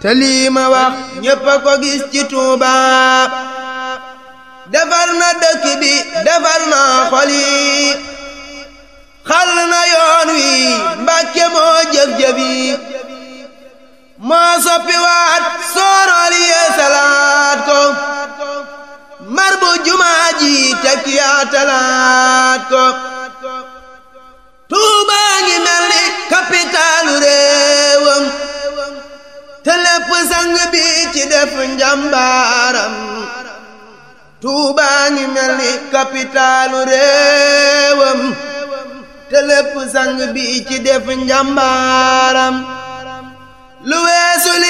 te lii ma wax ñépp a ko gis ci Tuuba defar na dëkk bi defar na xol yi xal na yoon wi Mbàkke moo jëf-jëf yi moo soppi waat soorool yee salaat ko mar bu jumaa ji tekk yaa talaat ko Tuuba ngi mel ni kapitaalu réewam te lépp sang bi ci def njàmbaaram Tuuba ngi mel ni kapitaalu réewam te lépp sang bi ci def njàmbaaram lu weesu li